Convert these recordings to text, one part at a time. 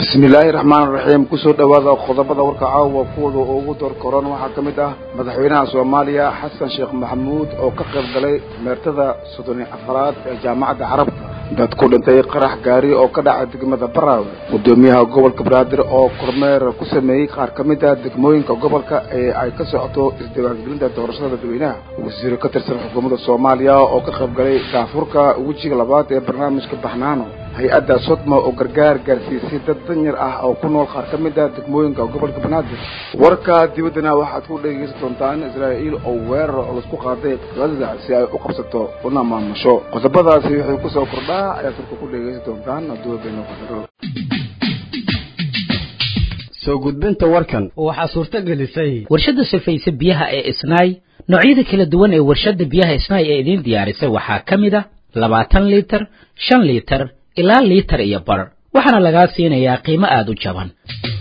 bismillaahi raxmaan raxiim kusoo dhowaada qodobada warka caawa kuwada ugu door koran waxaa ka mid ah madaxweynaha soomaaliya xasan sheekh maxamuud oo ka qayb galay meertada soddon iyo afaraad ee jaamacadda carabta dad ku dhintay qarax gaari oo ka dhacay degmada baraawe gudoomiyaha gobolka banaadir oo kormeer ku sameeyey qaar ka mid ah degmooyinka gobolka ee ay ka socoto isdiiwaangelinta doorashada dadweynaha wasiiro ka tirsan xukuumadda soomaaliya oo ka qayb galay daafurka wejiga labaad ee barnaamijka baxnaano hay-adda sodma oo gargaar gaarsiisay dad danyar ah oo ku nool qaar ka mid ah degmooyinka gobolka banaadir warka dibaddana waxaad ku dhegeysan doontaan israa'iil oo weerar oo laisku qaaday gaza si ay u qabsato una maamusho qodobadaasi waxay kusoo kordhaa ayaad warka ku dhegeysan doontaan aduubeeno qadaro soo gudbinta warkan waxaa suurto gelisay warshadda sifaysa biyaha ee isnaay noocyada kala duwan ee warshadda biyaha isnaay ee idiin diyaarisay waxaa ka mid a labaatan liitar shan liitar ilaa liitar iyo bar waxaana lagaa siinayaa qiimo aada u jaban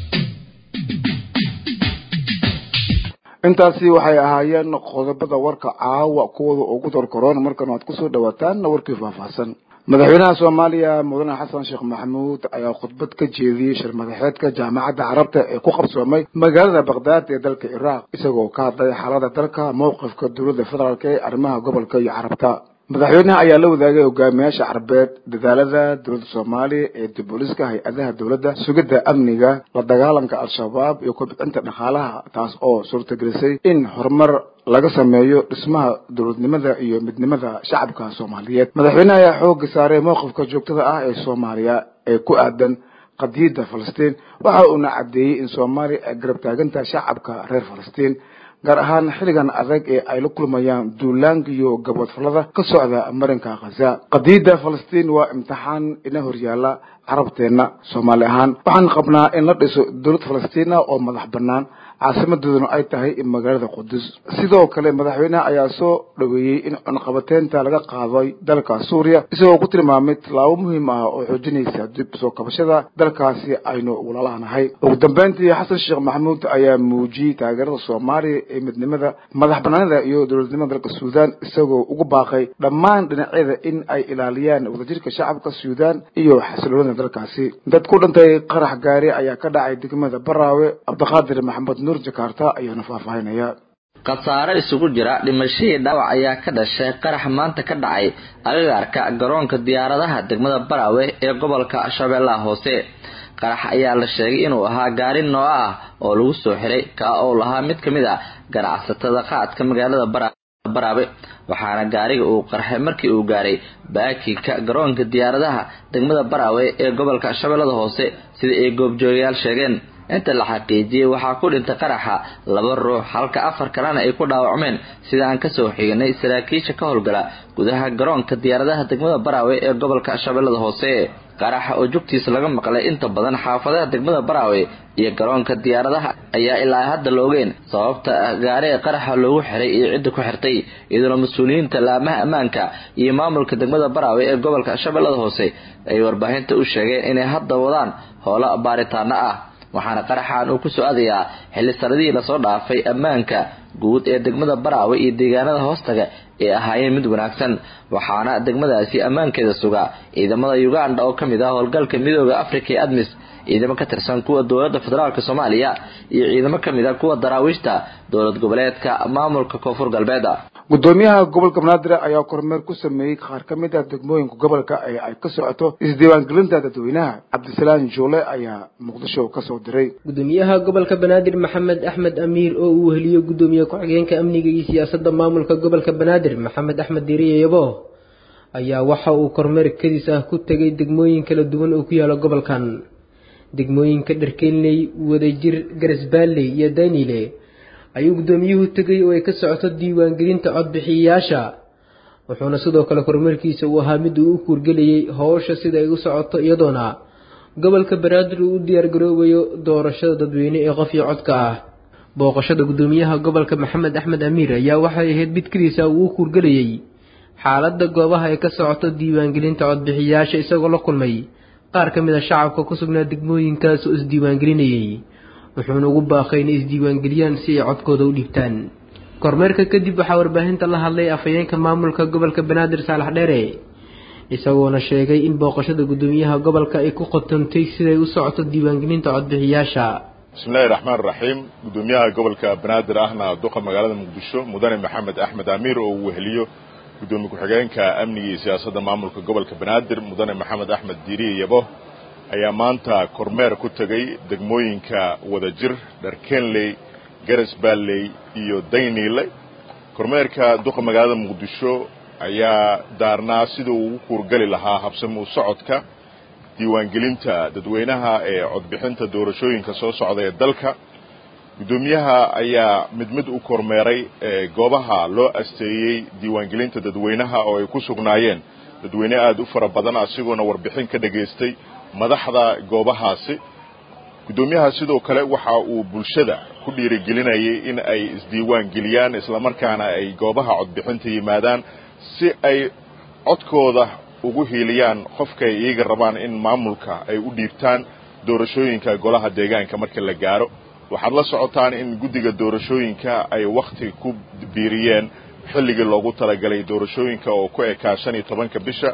intaasi waxay ahaayeen qodobada warka caawa kuwada ugu dorkoroon markan waad kusoo dhawaataan warkii faahfaahsan madaxweynaha soomaaliya mudane xasan sheekh maxamuud ayaa khudbad ka jeediyey shir madaxeedka jaamacadda carabta ee ku qabsoomay magaalada bakhdad ee dalka ciraaq isagoo ka hadlay xaalada dalka mowqifka dowladda federaalk ee arrimaha gobolka iyo carabta madaxweynaha ayaa la wadaagay hogaamiyaasha carbeed dadaalada dowladda soomaaliya ee diboliska hay-adaha dowladda sugidda amniga la dagaalanka al-shabaab iyo kobcinta dhaqaalaha taas oo suurtagelisay in horumar laga sameeyo dhismaha dowladnimada iyo midnimada shacabka soomaaliyeed madaxweynaha ayaa xooga saaray mowqifka joogtada ah ee soomaaliya ee ku aadan qadiyadda falastiin waxa uuna caddeeyey in soomaaliya ay garab taagantaha shacabka reer falastiin gaar ahaan xilligan adag ee ay la kulmayaan duulaanka iyo gabwadfalada ka socda marinka khaza qadiyadda falastiin waa imtixaan ina horyaala carabteenna soomaali ahaan waxaan qabnaa in la dhiso dowlad falastiina oo madax bannaan caasimadooduna ay tahay magaalada qudus sidoo kale madaxweynaha ayaa soo dhaweeyey in cunqabateynta laga qaaday dalka suuriya isagoo ku tilmaamay tallaabo muhiim ah oo xoojinaysa dib soo kabashada dalkaasi aynu walaalahanahay ugu dambeyntii xasan sheekh maxamuud ayaa muujiyey taageerada soomaaliya ee midnimada madax banaanida iyo dowladnimada dalka suudaan isagoo ugu baaqay dhammaan dhinacyada in ay ilaaliyaan wadajirka shacabka suudaan iyo xasiloonida dalkaasi dad ku dhintay qarax gaari ayaa ka dhacay degmada baraawe cabdiqaadir maxamed nuur jakarta ayaana faahfaahinaya khasaare isugu jira dhimashadii dhaawac ayaa ka dhashay qarax maanta ka dhacay agagaarka garoonka diyaaradaha degmada baraawe ee gobolka shabeellaha hoose qarax ayaa la sheegay inuu ahaa gaari nooco ah oo lagu soo xiray kaa oo lahaa mid ka mid a ganacsatada qaadka magaalada baraawe waxaana gaariga uu qarxay markii uu gaaray baakinka garoonka diyaaradaha degmada baraawe ee gobolka shabeellada hoose sida ay goobjoogayaal sheegeen inta la xaqiijiyey waxaa ku dhintay qaraxa laba ruux halka afar kalena ay ku dhaawacmeen sida aan kasoo xignay saraakiisha ka howlgala gudaha garoonka diyaaradaha degmada baraawe ee gobolka shabeellada hoose qaraxa oo jugtiisa laga maqlay inta badan xaafadaha degmada baraawe iyo garoonka diyaaradaha ayaa ilaa hadda la ogeen sababta gaariga qaraxa loogu xiray iyo cidda ku xirtay iyadoona mas-uuliyiinta laamaha ammaanka iyo maamulka degmada baraawe ee gobolka shabeellada hoose ay warbaahinta u sheegeen inay hadda wadaan howlo baaritaano ah waxaana qaraxan uu kusoo aadayaa xilli sanadihii lasoo dhaafay ammaanka guud ee degmada baraawe iyo deegaanada hoostaga ee ahaayeen mid wanaagsan waxaana degmadaasi ammaankeeda sugaa ciidamada uganda oo kamid ah howlgalka midooda africa ee admis ciidamo ka tirsan kuwa dowladda federaalk soomaaliya iyo ciidamo kamid a kuwa daraawiishta dowlad goboleedka maamulka koonfur galbeed gudoomiyaha gobolka banaadir ayaa kormeer ku sameeyey qaar ka mid ah degmooyinka gobolka ee ay ka socoto isdiiwaangelinta dadweynaha cabdisalaam juule ayaa muqdisho kasoo diray gudoomiyaha gobolka banaadir maxamed axmed amiir oo uu weheliyo gudoomiye ku-xigeenka amniga iyo siyaasadda maamulka gobolka banaadir maxamed axmed diiriye yabo ayaa waxa uu kormeer kadis ah ku tegay degmooyin kala duwan oo ku yaala gobolkan degmooyinka dharkeynley wadajir garasbaalley iyo daynile ayuu guddoomiyuhu tegay oo ay ka socoto diiwaangelinta codbixiyayaasha wuxuuna sidoo kale kormeerkiisa uu ahaa mid uu u kuurgelayay howsha sida ay u socoto iyadoona gobolka banaadir uu u diyaargaroobayo doorashada dadweyne ee qof iyo codka ah booqashada guddoomiyaha gobolka maxamed axmed amiir ayaa waxay ahayd mid keliisa uu u kuurgelayay xaaladda goobaha ay ka socoto diiwaangelinta codbixiyayaasha isagoo la kulmay qaar ka mid a shacabka ku sugnaa degmooyinkaas oo isdiiwaangelinayay wuxuuna ugu baaqay inay isdiiwaangeliyaan si ay codkooda u dhiibtaan kormeerka kadib waxaa warbaahinta la hadlay afhayeenka maamulka gobolka banaadir saalax dheere isagoona sheegay in booqashada guddoomiyaha gobolka ay ku qotantay siday u socoto diiwaangelinta codbixiyaasha bismillahi raxmaan raxiim guddoomiyaha gobolka banaadir ahna duqa magaalada muqdisho mudane maxamed axmed amiir oo uu weheliyo guddoomiye ku-xigeenka amniga iyo siyaasadda maamulka gobolka banaadir mudane maxamed axmed diiriye yabo ayaa maanta kormeer ku tegey degmooyinka wadajir dharkenley garas baalley iyo dayniile kormeerka duqa magaalada muqdisho ayaa daarnaa sida uu ugu kuurgali lahaa habsami u socodka diiwaangelinta dadweynaha ee codbixinta doorashooyinka soo socda ee dalka guddoomiyaha ayaa mid mid u kormeeray goobaha loo asteeyey diiwaangelinta dadweynaha oo ay ku sugnaayeen dadweyne aada u fara badan asigoona warbixin ka dhegaystay madaxda goobahaasi guddoomiyaha sidoo kale waxa uu bulshada ku dhiirigelinayay in ay isdiiwaan geliyaan islamarkaana ay goobaha codbixinta yimaadaan si ay codkooda ugu hiiliyaan qofkaay iyaga rabaan in maamulka ay u dhiibtaan doorashooyinka golaha deegaanka marka la gaaro waxaad la socotaan in guddiga doorashooyinka ay wakhti ku biiriyeen xilligii loogu talagalay doorashooyinka oo ku ekaa shan iyo tobanka bisha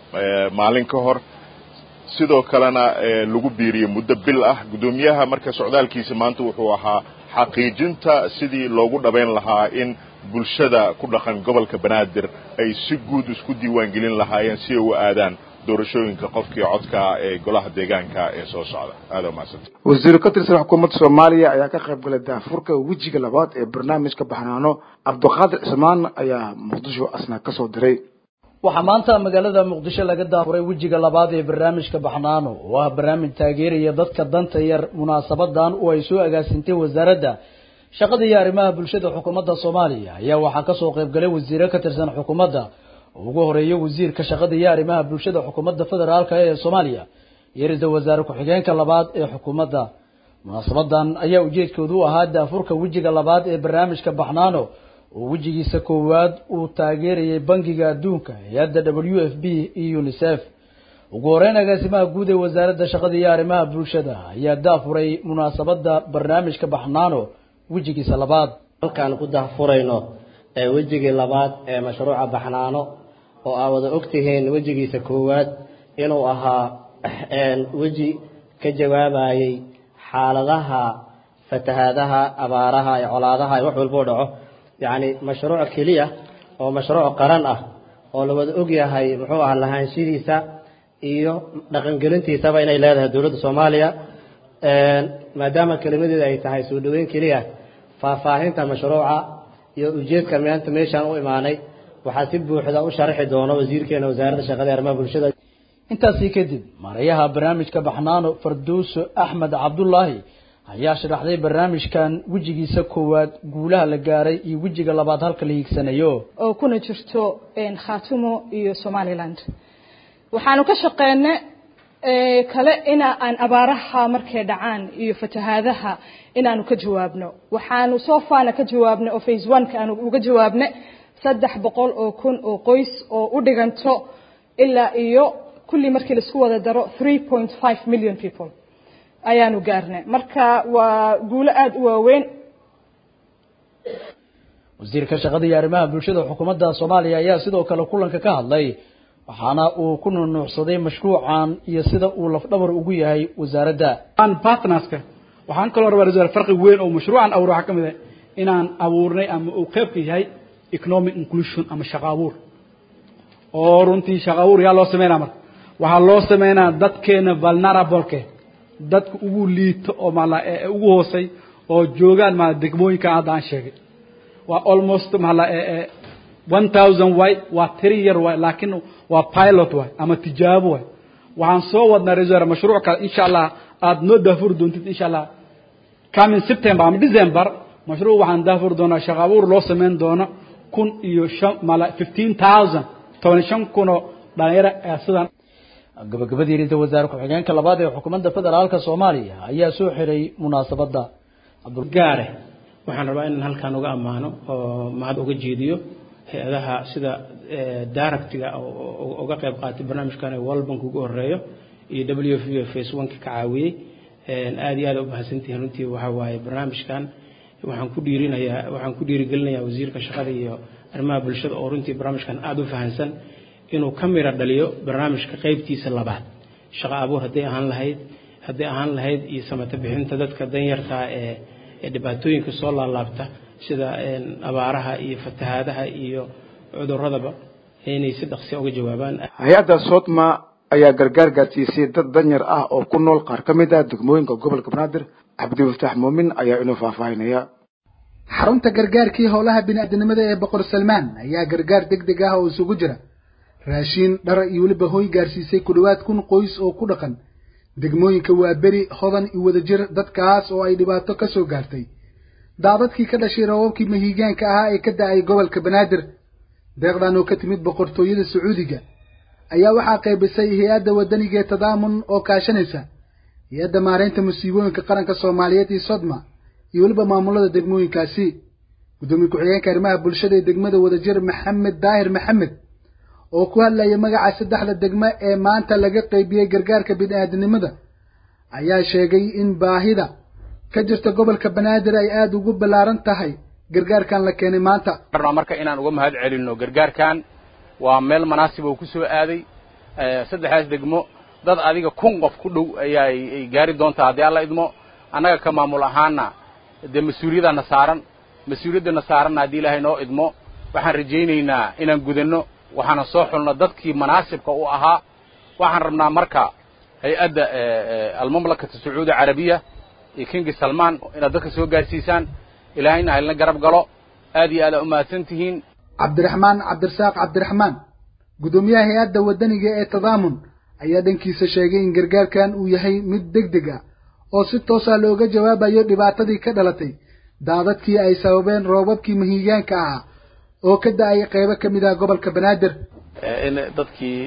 maalin ka hor sidoo kalena lagu biiriyey muddo bil ah guddoomiyaha marka socdaalkiisa maanta wuxuu ahaa xaqiijinta sidii loogu dhabayn lahaa in bulshada ku dhaqan gobolka banaadir ay si guud isku diiwaangelin lahaayeen si ay u aadaan doorashooyinka qofkii codka ee golaha deegaanka ee soo socda aada umahadsanta wasiir ka tirsan xukuumadda soomaaliya ayaa ka qayb galay daafurka wejiga labaad ee barnaamijka baxnaano cabdiqaadir cismaan ayaa muqdisho asna ka soo diray waxaa maanta magaalada muqdisho laga daafuray wejiga labaad ee barnaamijka baxnaano oo ah barnaamij taageeraya dadka danta yar munaasabadan oo ay soo agaasintay wasaaradda shaqada iyo arrimaha bulshada xukuumadda soomaaliya ayaa waxaa kasoo qayb galay wasiiro ka tirsan xukuumadda ugu horeeya wasiirka shaqada iyo arrimaha bulshada xukuumadda federaalk ee soomaaliya iyo ra-iisul wasaare ku-xigeenka labaad ee xukuumadda munaasabadan ayaa ujeedkoodu u ahaa daafurka wejiga labaad ee barnaamijka baxnaano oo wejigiisa koowaad uu taageerayay bangiga adduunka hay-adda w f b iyo unisef ugu horeyn agaasimaha guud ee wasaaradda shaqada iyo arrimaha bulshada ayaa daafuray munaasabada barnaamijka baxnaano wejigiisa labaad halkaan ku daafurayno ee wejigii labaad ee mashruuca baxnaano oo aa wada ogtihiin wejigiisa koowaad inuu ahaa weji ka jawaabayay xaaladaha fatahaadaha abaaraha ee colaadaha ee wax walboo dhaco yacni mashruuc keliya oo mashruuc qaran ah oo la wada ogyahay muxuu aha lahaanshidiisa iyo dhaqangelintiisaba inay leedahay dowladda soomaaliya maadaama kelimadeeda ay tahay soo dhaweyn keliya faahfaahinta mashruuca iyo ujeedkan maanta meeshaan u imaanay waxaa si buuxda u sharaxi doona wasiirkeena wasaaradda shaqada arrimaha bulshada intaasi kadib maarayaha barnaamijka baxnaano farduuso axmed cabdulaahi ayaa sharaxday barnaamijkan wejigiisa koowaad guulaha la gaaray iyo wejiga labaad halka la hiigsanayo oo kuna jirto khaatumo iyo somaliland waxaanu ka shaqeynay kale ina aan abaaraha markay dhacaan iyo fatahaadaha inaanu ka jawaabno waxaanu soo faana ka jawaabnay oo face one ka aanu uga jawaabnay saddex boqol oo kun oo qoys oo u dhiganto ilaa iyo kulli markii laisku wada daro three point five million people ayaanu gaarnay marka waa guulo aada u waaweyn wasiirka shaqada iyo arrimaha bulshada xukuumadda soomaaliya ayaa sidoo kale kulanka ka hadlay waxaana uu ku nunuucsaday mashruucan iyo sida uu lafdhabar ugu yahay wasaaradda partnerska waxaan kaloo rabaa ra farqi weyn oo mashruucan awr waxaa ka mid ah inaan abuurnay ama uu qayb ka yahay economic inclusion ama shaqo abuur oo runtii shaqo abuur yaa loo sameynaa marka waxaa loo sameynaa dadkeena vulnerableke dadka ugu liito oo maala ugu hoosay oo joogaan maala degmooyinkan hadda aan sheegay waa almost maala one thousand way waa tiri yar way laakiin waa pilot way ama tijaabo way waxaan soo wadnaa reser mashruuc kale insha allah aada noo daafuri doontid insha allah coming september ama december mashruuc waxaan daafuri doonaa shaqo abuur loo sameyn doono kun iyo shan mala fifteen thousand toban shan kunoo dhalinyaro ee sidan gabagabadii ra-iisul wasaare ku-xigeenka labaad ee xukuumadda federaalka soomaaliya ayaa soo xiray munaasabadda gaare waxaan rabaa inaan halkaan uga ammaano oo mahad uga jeediyo hay-adaha sida daaractiga uga qayb qaatay barnaamijkan ee world bank ugu horeeyo iyo w f u face one ka caawiyey aada iyo aad u mahadsantihiin runtii waxa waaye barnaamijkan waxaan ku dhiirinayaa waxaan ku dhiirigelinayaa wasiirka shaqada iyo arrimaha bulshada oo runtii barnaamijkan aada u fahansan inuu ka miro dhaliyo barnaamijka qeybtiisa labaad shaqo abuur hadday ahaan lahayd hadday ahaan lahayd iyo samato bixinta dadka danyarta ee ee dhibaatooyinka soo laalaabta sida abaaraha iyo fatahaadaha iyo cuduradaba inay si dhaqsi uga jawaabaan hay-adda sodma ayaa gargaar gaarsiisay dad danyar ah oo ku nool qaar ka mid ah degmooyinka gobolka banaadir cabdifataax muumin ayaa inuu faahfaahinaya xarunta gargaarkii howlaha bini-aadinimada ee boqor salmaan ayaa gargaar deg deg ah oo isugu jira raashiin dhara iyo weliba hooy gaarsiisay ku dhowaad kun qoys oo ku dhaqan degmooyinka waa beri hodan iyo wadajir dadkaas oo ay dhibaato ka soo gaartay daadadkii ka dhashay raboobkii mahiigaanka ahaa ee ka da-ay gobolka banaadir deeqdan oo ka timid boqortooyada sacuudiga ayaa waxaa qaybisay hay-adda wadaniga ee tadaamun oo kaashanaysa hay-adda maareynta musiibooyinka qaranka soomaaliyeed iyo sodma iyo weliba maamulada degmooyinkaasi guddoomiye ku-xigeenka arrimaha bulshada ee degmada wadajir maxamed daahir maxamed oo ku hadlaya magaca saddexda degmo ee maanta laga qaybiyey gargaarka bini-aadinimada ayaa sheegay in baahida ka jirta gobolka banaadir ay aada ugu ballaaran tahay gargaarkan la keenay maanta marka inaan uga mahad celinno gargaarkan waa meel manaasib oo ku soo aaday saddexdaas degmo dad adiga kun qof ku dhow ayaa ay gaari doontaa haddii alla idmo annaga ka maamul ahaana dee mas-uuliyadana saaran mas-uuliyaddana saaranna haddii ilaahay noo idmo waxaan rajaynaynaa inaan gudanno waxaana soo xulno dadkii manaasibka u ahaa waxaan rabnaa marka hay-adda almamlakata sacuudi carabiya iyo kingi salmaan inaad dadka soo gaarsiisaan ilaahayna haylna garab galo aad iyo aada umahadsan tihiin cabdiraxmaan cabdirasaaq cabdiraxmaan guddoomiyaha hay-adda wadaniga ee tadaamun ayaa dhankiisa sheegay in gargaarkan uu yahay mid deg deg ah oo si toosa looga jawaabayo dhibaatadii ka dhalatay daadadkii ay sababeen roobabkii mahiigaanka ahaa oo ka da-ay qaybo ka mid ah gobolka banaadir in dadkii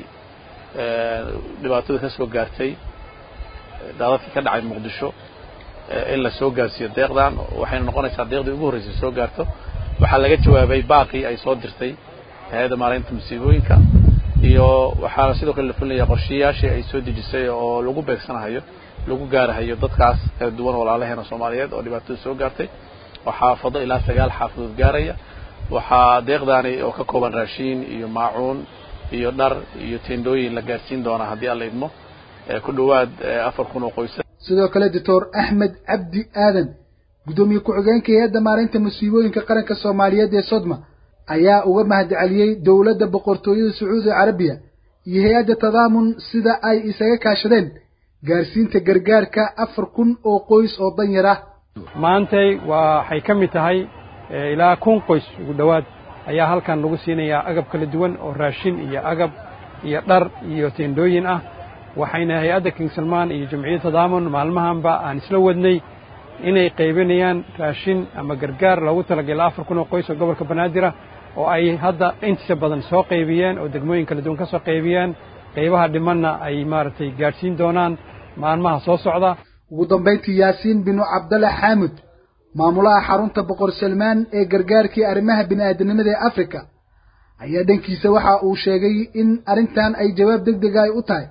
dhibaatada ka soo gaartay daadadkii ka dhacay muqdisho in la soo gaarsiiyo deeqdan waxayna noqonaysaa deeqdii ugu horreysay soo gaarto waxaa laga jawaabay baaqii ay soo dirtay hay-adda maaraynta musiibooyinka iyo waxaana sidoo kale la fulinaya qorshayaashii ay soo dejisay oo lagu beegsanahayo lagu gaarahayo dadkaas kala duwan walaalaheena soomaaliyeed oo dhibaatada soo gaartay oo xaafado ilaa sagaal xaafadood gaaraya waxaa deeqdaani oo ka kooban raashiin iyo maacuun iyo dhar iyo tendooyin la gaarsiin doonaa haddii alla idmo ku dhowaad afar kun oo qoysa sidoo kale doctor axmed cabdi aadan guddoomiye ku-xigeenka hay-adda maareynta musiibooyinka qaranka soomaaliyeed ee sodma ayaa uga mahadceliyey dowladda boqortooyada sacuudi carabiya iyo hay-adda tadaamun sida ay isaga kaashadeen gaarsiinta gargaarka afar kun oo qoys oo danyar ah maantay waxay ka mid tahay ilaa kun qoys ugu dhowaad ayaa halkan lagu siinayaa agab kala duwan oo raashin iyo agab iyo dhar iyo teendooyin ah waxayna hay-adda king salmaan iyo jamciyadda tadaamun maalmahanba aan isla wadnay inay qaybinayaan raashin ama gargaar loogu talagala afar kun oo qoys oo gobolka banaadira oo ay hadda intiisa badan soo qaybiyeen oo degmooyin kala duwan ka soo qaybiyeen qaybaha dhimanna ay maaragtay gaadhsiin doonaan maalmaha soo socda ugu dambayntii yaasiin binu cabdalle xaamud maamulaha xarunta boqor salmaan ee gargaarkii arrimaha bini'aadanimada ee afrika ayaa dhankiisa waxa uu sheegay in arrintan ay jawaab deg dega ay u tahay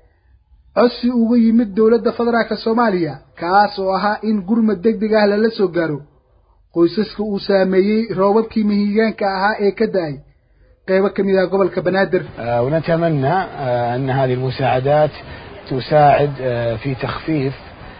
codsi uga yimid dowladda federaalka soomaaliya kaas oo ahaa in gurmad deg deg ah lala soo gaaro qoysaska uu saameeyey roobabkii mahiigaanka ahaa ee ka da-ay qaybo ka mid ah gobolka banaadir ونتمنى أن هذه المساعدات تساعد في تخفيف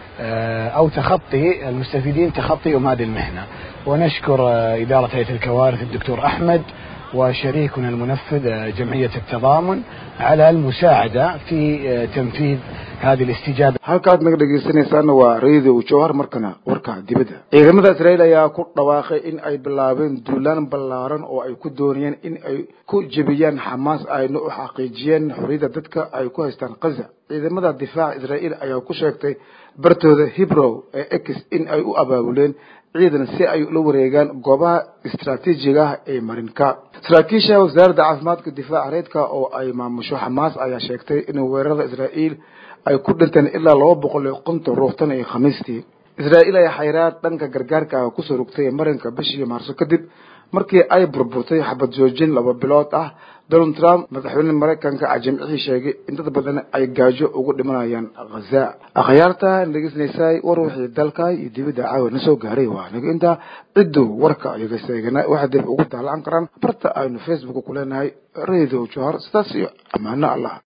أو تخطي المستفيدين تخطيهم هذه المهنة ونشكر إدارة هيئة الكوارث الدكتور أحمد وشريكنا المنفذ جمعية التضامن على المساعدة في تنفيذ هذه الاستجابة halkaad naga dhegeysanaysaana waa radio jowhar markana warka dibadda ciidamada israa'iil ayaa ku dhawaaqay in ay bilaabeen duulaan ballaaran oo ay ku doonayeen in ay ku jebiyaan xamaas ayna u xaqiijiyeen xorriyadda dadka ay ku haystaan kaza ciidamada difaaca israa'iil ayaa ku sheegtay bartooda hebrow ee ex in ay u abaabuleen ciidan si ay ula wareegaan goobaha istaraatiijiga ah ee marinka saraakiisha wasaaradda caafimaadka difaaca reedka oo ay maamusho xamaas ayaa sheegtay in weerarada israa'iil ay ku dhinteen ilaa laba boqol iyo konton ruux tan iyo khamiistii israa'iil ayaa xayraad dhanka gargaarka ah kusoo rogtay marinka bishii maarso kadib markii ay burburtay xabad joojin laba bilood ah donald trump madaxweyne maraykanka a jimcihii sheegay in dad badan ay gaajo ugu dhimanayaan khaza akhyaarta dhegeysanaysay war wixii dalka iyo dibadda caawa na soo gaaray waa aniga intaa cidduu warka iyaga seegana waxaa dib ugu daallacan karaan barta aynu facebook ku leenahay radio johar sidaas iyo ammaano allah